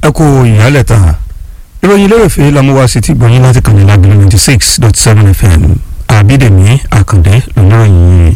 ẹ kú ìyálẹ̀ta ìròyìn lérèfé lọ́múwá sí ti gbọ̀nyìn láti kàn ní lágbèrè ninety six dot seven fm àbídèmí àkàndé lóníròyìn.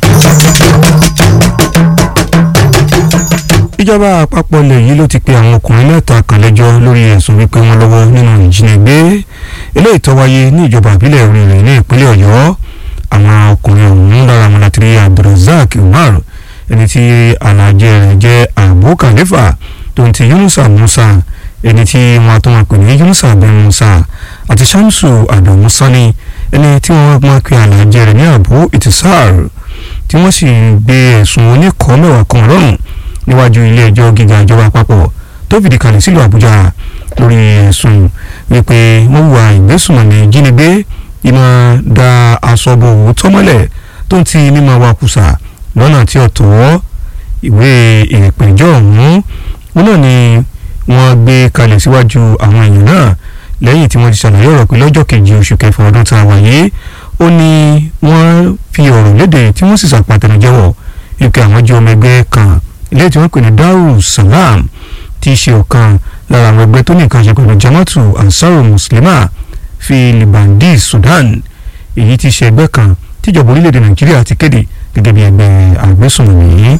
ìjọba àpapọ̀ ilẹ̀ yìí ló ti pe àwọn ọkùnrin mẹ́ta kan lẹ́jọ́ lórí ẹ̀sùn wípé wọ́n lọ́wọ́ nínú ìjínigbé eléyìí tó wáyé ní ìjọba ìbílẹ̀ oríire ní ìpínlẹ̀ ọ̀yọ́ àwọn ọkùnrin ọ̀hún lára wọn láti rí abdulrasaq umar ẹni tí alajẹ rẹ̀ jẹ́ abu khalifa tó ń ti yunusa musa ẹni tí wọn tó wọn pè ní yunusa bin musa àti shamsu adamu sani ẹni tí wọn máa pe alajẹ rẹ̀ ní abu itisar tí wọ́n sì gbé ẹ̀sùn oníkọ́ mẹ́wàá kan lọ́rùn níwájú ilé ẹjọ́ gíga ìjọba àpapọ̀ tó fìdí kalẹ̀ sílùú àbújá lórí ẹ̀sùn wípé wọ́n wà ìgbésùnmọ̀mí jínigbé ìmọ̀ da aṣọ́bò òótọ́ mọ́lẹ̀ tó ń ti mímọ́ wakùsà lọ́nà tí ó tọ́ ìwé ìpẹ̀jọ́ ọ̀hún wọn náà ni wọ́n gbé kalẹ̀ síwájú àwọn èèyàn náà lẹ́yìn tí wọ́n ti ṣàlàyé ọ̀rọ̀ pé lọ́jọ́ kejì oṣù kẹfà ọdún tá a wà yìí ó ní wọ́n fi ọ̀rọ̀ léde tí wọ́n sì ṣàpàtẹnujẹ́wọ̀ wípé àwọn jẹ́ ọmọ ẹgbẹ́ kan ilé tí wọ́n pè ní Darul Salam tí í ṣe ọ̀kan lára àwọn ẹgbẹ́ tó ní nǹkan ṣe pẹ̀lú Jama'atu Ansaru Muslima fi Libandi Sudan èyí tí í ṣe ẹgbẹ́ kan tíjọba orílẹ̀-èdè Nàìjíríà ti kéde gẹ́gẹ́ bí ẹgbẹ́ àgbésùnmọ̀mí.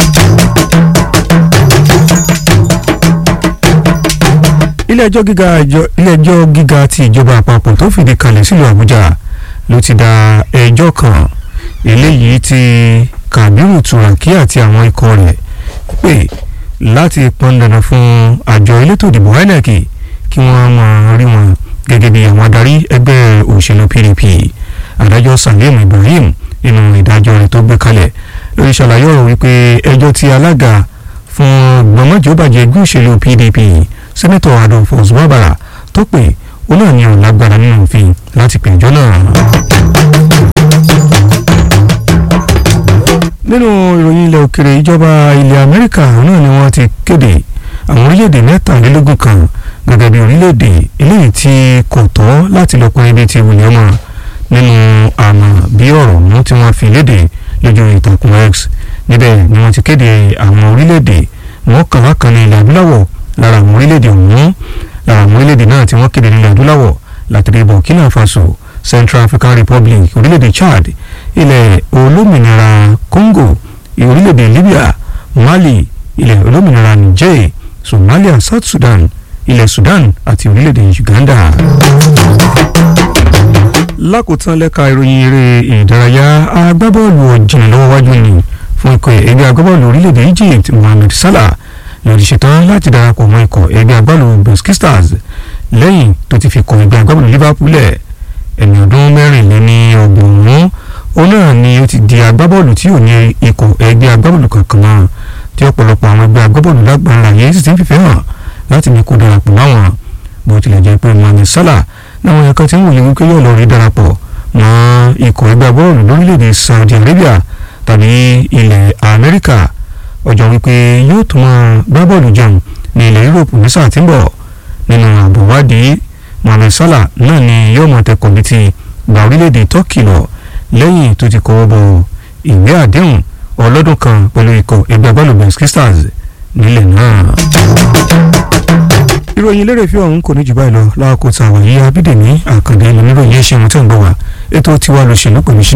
ilé-ẹjọ́ gíga ilé-ẹjọ́ gíga ti ìjọba àpapọ̀ tó fìdí kalẹ̀ sílùú Àbújá ló ti dá ẹjọ́ kan eléyìí tí Kàbírù Turaki àti àwọn ikọ̀ rẹ̀ pè láti pọn dandan fún àjọ elétò ìdìbò INEC kí wọ́n máa rí wọn gẹ́gẹ́ bí àwọn adarí ẹgbẹ́ òṣèlú PDP adájọ́ Salim Ibrahim nínú ìdájọ́ rẹ̀ tó gbé kalẹ̀ lórí ṣàlàyé ọ̀rọ̀ wípé ẹjọ́ tí alága fún gbọmọjọbàjẹ́ ẹgbẹ́ òṣèlú PDP sẹ́nẹ́tọ̀ Adolphus Oswabara tó pè ó náà ní ọ̀la gbára nínú òfin láti pè ẹjọ́ náà. nínú ìròyìn ilẹ̀ òkèrè ìjọba ilẹ̀ Amẹ́ríkà náà ni wọ́n ti kéde àwọn orílẹ̀-èdè mẹ́tàlélógún kan gẹ́gẹ́ bí orílẹ̀-èdè eléyìí tí kò tọ́ láti lọ pọn ibi tí wùlẹ̀ mọ́ nínú àmọ́ bí ọ̀rọ̀ mú tí wọ́n fi léde lójú ìtàkùn X níbẹ̀ ni wọ́n ti kéde àwọn orílẹ̀-èdè mọ́kànlá kan ní ilẹ̀ adúláwọ̀ lára àwọn orílẹ̀-èdè ọ̀hún lára àwọn orílẹ̀-èdè náà tí wọ́n kéde ní ilẹ̀ adúláwọ̀ láti rí Burkina Faso Central African Republic orílẹ̀-èdè Chad ilẹ̀ olómìnira Congo orílẹ̀-èdè Libya Mali ilẹ̀ olómìnira Niger Somalia South Sudan ilẹ̀ Sudan àti orílẹ̀-èdè Uganda. lákòótán lẹ́ka ìròyìn eré ìdárayá agbábọ́ọ̀lù ọ̀jìnà lọ́wọ́ wájú ni fún ikọ̀ ẹgbẹ́ agbábọ́ọ̀lù orílẹ̀-èdè Egypt Mohamed Salah lòdì ṣetán láti darapọ̀ mọ́ ikọ̀ ẹgbẹ́ agbábọ́ọ̀lù Bosque Stars lẹ́yìn tó ti fi kọ̀ ẹgbẹ́ agbábọ́ọ̀lù Liverpool lẹ̀ ẹni ọdún mẹ́rìnléní ọgbọ̀n òun náà ni ó ti di agbábọ́ọ̀lù tí ò ní ikọ̀ ẹgbẹ́ agbábọ́ọ̀lù kankan náà tí ọ̀pọ̀lọpọ̀ àwọn ẹgbẹ́ agbábọ́ọ̀lù lágbára yẹn sì ti ń fìfẹ́ hàn láti ní kó darapọ̀ láwọn bó tilẹ̀ jẹ́ pé Mohamed Salah náwọn ẹ̀ka tí ń wòye wípé yóò lọ rí darapọ̀ mọ́ ikọ̀ ẹgbẹ́ agbábọ́ọ̀lù lórílẹ̀‐èdè Saudi Arabia tàbí ilẹ̀ Amẹ́ríkà ọjọ́ wípé yóò tún máa gbá bọ́ọ̀lù jẹun ní ilẹ̀ Europe ní sáà tí ń bọ̀ nínú àbọ̀wádìí Mohamed Salah náà ni yóò mọ̀ tẹkọ̀ létí gba orílẹ̀‐èdè Turkey lọ lẹ́yìn tó ti kọ́wọ́ bọ ìwé àdéhùn ọlọ́dún kan pẹ̀lú ikọ̀ ẹgbẹ́ agbábọ́ọ̀lù Bosque Stars nílẹ̀ náà. ìròyìn eléré fi ọ̀hún kò ní jù báyìí lọ láàkó tá a wà yí abídèmí àkàndé lóníròyìn ẹ̀ṣẹ̀ wọn tó ń gbọ́ wá ètò tiwa lọ́sẹ̀ ló pẹ̀lú